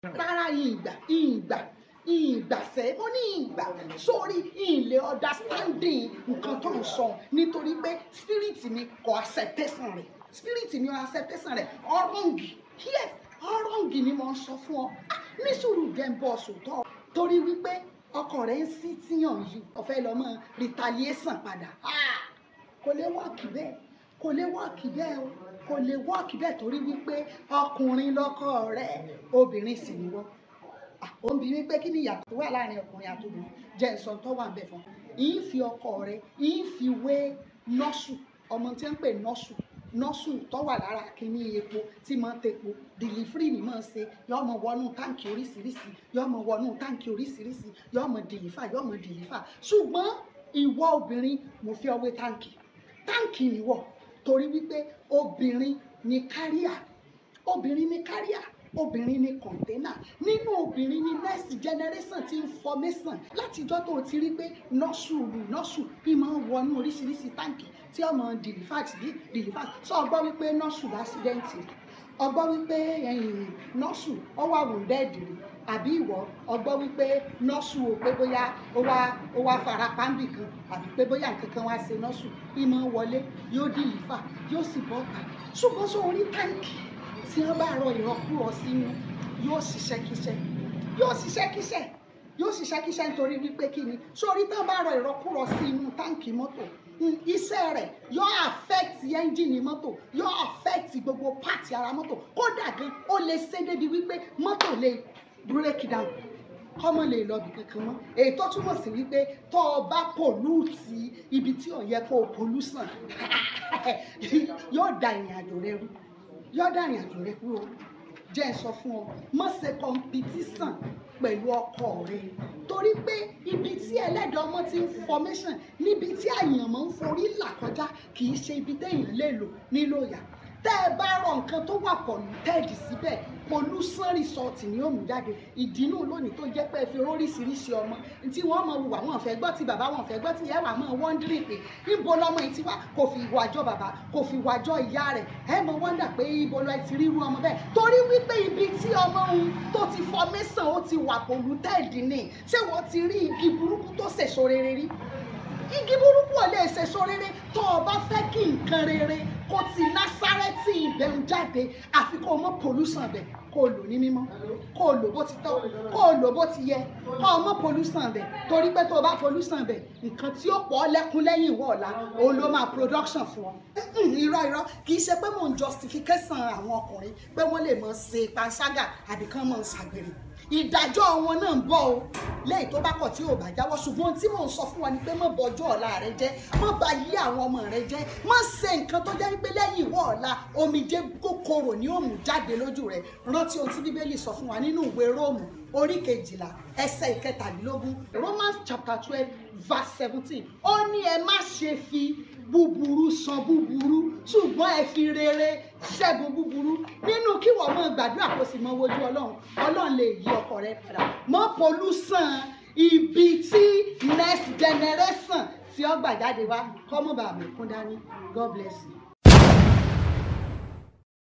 rárá ìgbà ìgbà ìgbàsẹ́ ó ní ìgbà sórí ilé understanding nǹkan tó ń sọ nítorí pé spirit mi kò acceptation rẹ̀ spirit mi kò acceptation rẹ̀ ọ̀rọ̀ǹgì yes ọ̀rọ̀ǹgì ni mo ń sọ fún ọ Ah, ní sùúrù jẹ́ ń bọ̀ sòtọ́ torí wípé ọkọ rẹ̀ ń sí tíyàn yìí ọ̀fẹ́ lọ́mọ retaliation padà Ah, kò lè wọ́ọ̀kì bẹ́ẹ̀ kò lè wọ́ọ̀kì bẹ́ẹ̀ o kò lè wọ́ọ̀kì bẹ́ẹ̀ torí wípé ọkùnrin lọ́kọ rẹ̀ obìnrin sì ni wọ́n ó ń bi mí pé kí ni ìyàtọ̀ tó wà láàrin ọkùnrin àti obìnrin jẹ́ ìsọ̀ tó wà ń bẹ̀ fún yìí fi ọkọ rẹ̀ yìí fi wé nọ́ọ̀sù ọmọ tí wọ́n ń pè nọ́ọ̀sù nọ́ọ̀sù tó wà lára kínní epo tí máa ń tepo dìlífírì ni máa ń ṣe yóò mọ wọnú táǹkì oríṣiríṣi yóò mọ wọnú táǹkì oríṣiríṣi yóò mọ dìlífà yóò mọ dìlífà ṣùgbọ́n ìwọ obìnrin mo fi ọwé táǹkì táǹkì nìwọ torí wípé obìnrin ni káríà obìnrin ni káríà obìnrin ni kọ̀ńténà nínú obìnrin ni next generation ti ń formation látijọ́ tó o ti rí pé nọ́ọ̀sù nọ́ọ̀sù bí máa ń wọnú oríṣiríṣi táǹkì tí ọmọ delivat bí delivat sọ ọgbọ́ wípé nọ́ọ̀sù lásìdẹ́ǹtì ọgbọ́ wípé ẹ̀yìn nọ́ọ̀sù ó wà wounded rí àbí ìwọ ọgbọ́ wípé nọ́ọ̀sù ò pé bóyá ó wá ó wá fara pàǹbì kan àbí pé bóyá nǹkan kan wá ṣe nọ́ọ̀sù bí máa ń wọlé yóò dìlífà yóò sì bọ́ ọ̀tà ṣùgbọ́n sọ orí táǹkì tí wọ́n bá rọ ìrọ́kúrọ̀ sínú yóò ṣiṣẹ́ kíṣẹ́ yóò ṣiṣẹ́ kíṣẹ́ yóò ṣiṣẹ́ kíṣẹ́ nítorí wípé kí ni sórí tí wọ́n bá rọ ìrọ́kúrọ̀ sí inú táǹkì mọ́tò mm, iṣẹ́ rẹ̀ yóò affect ẹ́ńjìnì mọ́tò yóò affect gbogbo pààtì ara mọ́tò kódà gan ó lè ṣe débi wípé mọ́tò lè break down kọ́mọ lè lọ bì kankan mọ́ èyí tó túmọ̀ sí wípé tó o bá pòlúùtì ibi tí ò yẹ kó o pòlúsàn yóò da ìrìn àjò rẹ rú yọ̀dà ìrìn àjò rẹ kúrò jẹ́ ẹ sọ fún ọ má ṣe competition pẹ̀lú ọkọ rẹ torí pé ibi tí ẹlẹ́dàá ọmọ ti ń formation níbi tí àyànmọ́ ń forí là kọjá kì í ṣe ibi téèyàn lè lò nílò ìyá tẹ́ ẹ bá rọ nǹkan tó wà polluted síbẹ̀ pollution result ni ó mú jáde ìdínú lónìí tó jẹ́ pé ẹ fi oríṣiríṣi ọmọ tí wọ́n mọ wùwà wọn fẹ́ gbọ́ tí bàbá wọn fẹ́ gbọ́ tí ìyá wà máa wondering pé níbo lọmọ yìí ti wá kò fi ìwà jọ bàbá kò fi ìwà jọ ìyá rẹ̀ ẹ mọ wonder pé ibo lọ ti ríru ọmọ bẹ́ẹ̀ torí wípé ibi tí ọmọ òun tó ti formation ó ti wà polluted ni ṣé wọ́n ti rí igi burúkú tó ṣèso rere rí igi burúkú ò lè ṣèso rere tó o bá fẹ́ kí nǹkan rere kó ti násárẹ́tì ìbẹ̀rù jáde àfi kó o mọ pollution bẹ̀ kó o lò ní mímọ́ kó o lò bó ti tọ́ kó o lò bó ti yẹ kó o mọ pollution bẹ̀ torí pé tó o bá pollution bẹ̀ nǹkan tí ó pọ̀ ọ́ lẹ́kún lẹ́yìn ìwọ ọ̀la òun ló máa production fún ọ. irọ́ irọ́ kì í ṣe pé mò ń justification àwọn ọkùnrin pé wọ́n lè mọ̀ ṣe panṣágà àbí kán mọ̀ ṣàgbèrè ìdájọ́ wọn náà ń bọ̀ o lẹ́yìn tó bá kọ̀ tí ò bá jáwọ́ ṣùgbọ́n tí mò ń sọ fún wa ni pé má bọjọ́ ọ̀la rẹ jẹ́ má bà yí àwọn ọmọ rẹ jẹ́ má ṣe nǹkan tó jẹ́ pé lẹ́yìn ìwọ ọ̀la omijé kòkòrò ni ó mú jáde lójú rẹ rántí ohun tí bíbélì sọ fún wa nínú ìwé róòmù orí kejìlá ẹsẹ̀ ìkẹtàlélógún romans chapter twelve verse seventeen ó ní ẹ má ṣe fi búburú san búburú ṣùgbọ́n ẹ fi rere ṣẹ́gun búburú nínú kí wọ́n mọ̀ gbàdúrà kó sì mọ wojú ọlọ́run ọlọ́run lè yí ọkọ rẹ padà mọ́ polúsàn ibi tí next generation tí ó gbà jáde wá kọ́mọ́ bàbá mi kún dání God bless you.